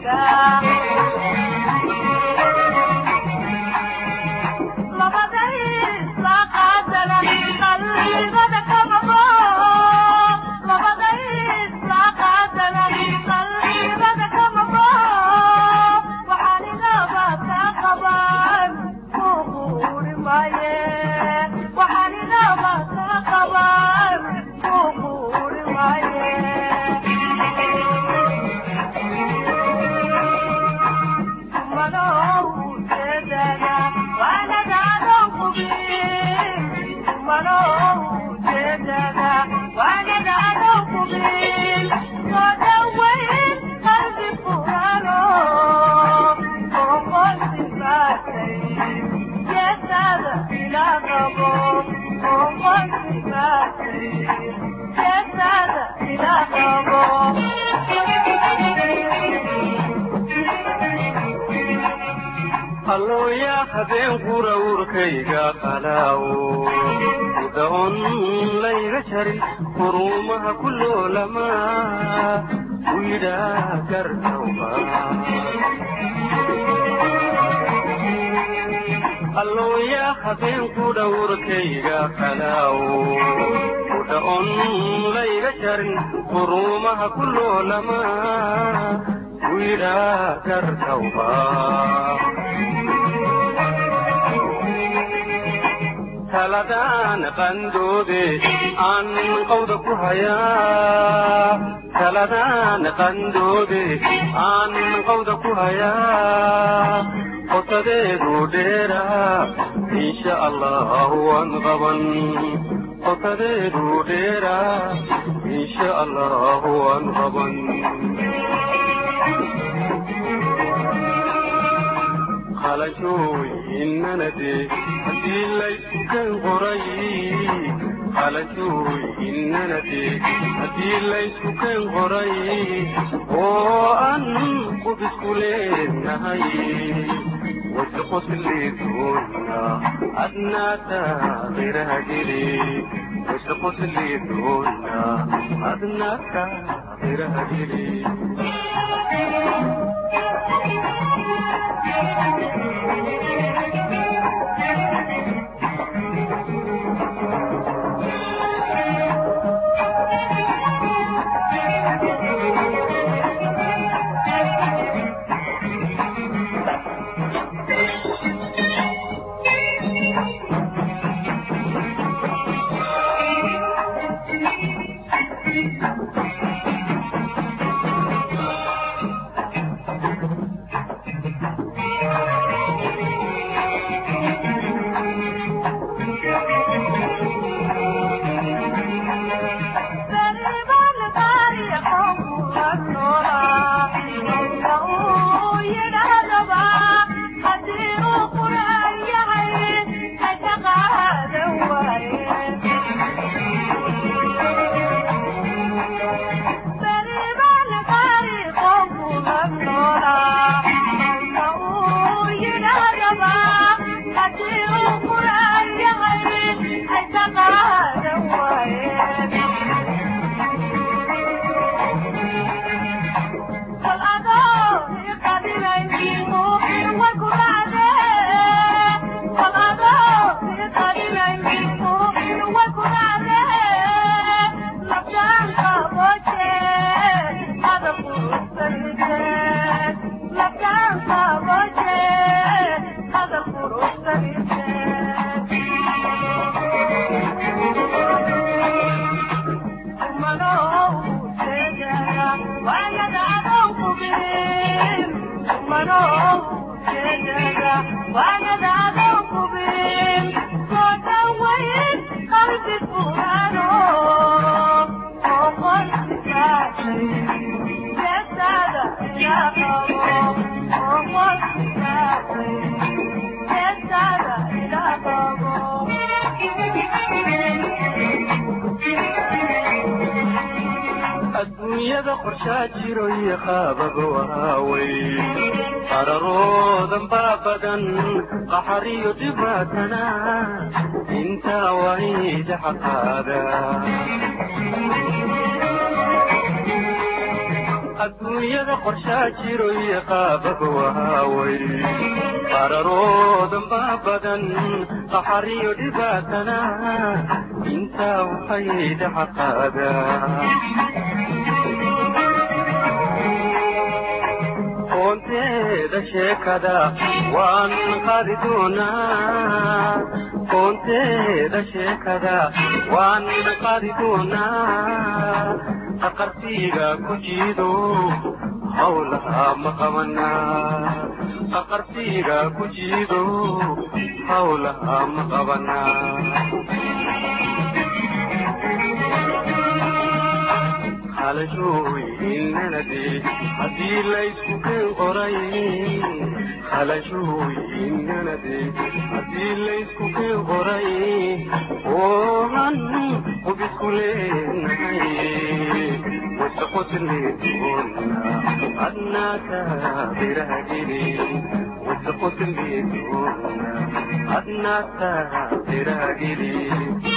allooya habeenkura urkayga qalaawo udaon layga jarin hurumaha ku loolamaa u yidhaa gartawba allooya habeenku dhawrkayga qalaawo udaon layga jarin hurumaha ku loolamaa u yidhaa gartawba taladaan qandoode aan qawda ku hayaa taladaan qandoode aan qawda ku hayaa qotadeedu dheeraa insha allah waan qaban qotadeedu dheeraa insha allah waan qaban qalashooyinnanade haddii layskuken qoray qalashooyinnanade haddii layskuken qoray oo an qubisku leenahay wasqoslidoona adnaata qiraha geli wasqoslidoona adnaata qiraha geli adduunyada qorshaa jiro iyo qaababa waawey qararoodan baa badan qaxariyo dhibaatana intaa wayda xaqaada adduunyada qorshaa jiro iyo qaababa waaway qararoodan baa badan qaxariyo dhibaatana intaa waxay dhaxa qaadaa koonteeda sheekada waan qaadi doonaa koonteeda sheekada waan qaadi doonaa aqarsiga ku jiido hawlaha ma qabanaa aqarsiga ku jiido hawlaha ma qabanaa halashooyinanade haddii laysku keen qoray halashooyinanade haddii laysku keen qoray oohan hubisku leenahay wasaqotleedoona adnaataa birahageli wasaqotleedoona adnaataa birahageli